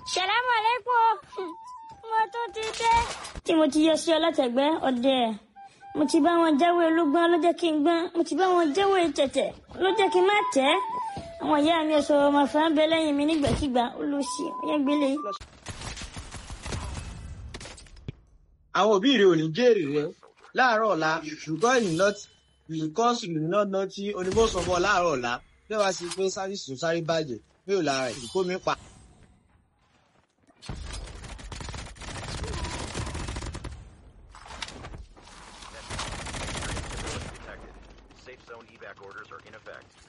Salamu alaikum. Mo tún ti dé. Tí mo ti yọ sí ọlọ́tẹ̀gbẹ́ ọdẹ. Mo ti bá wọn jáwé olúgbọ́n ló jẹ́ kí n gbọ́n. Mo ti bá wọn jáwé tẹ̀tẹ̀ ló jẹ́ kí n má tẹ́. Àwọn ìyá mi ọ̀sọ̀ ọmọ fà ń bẹ lẹ́yìn mi nígbàkigbà. Ó lọ sí ọyẹ́ gbélé. àwọn òbí rẹ ò ní jèrè rẹ láàárọ̀ ọ̀la ṣùgbọ́n ìkọ́sù náà ná tí onímọ̀ sọ fún ọ láàárọ̀ ọ̀la bí wàá sì pé sáfìsì tó sáré bàjẹ́ bí ò lára ẹ̀ kó mi pa. Safe zone evac orders are in effect.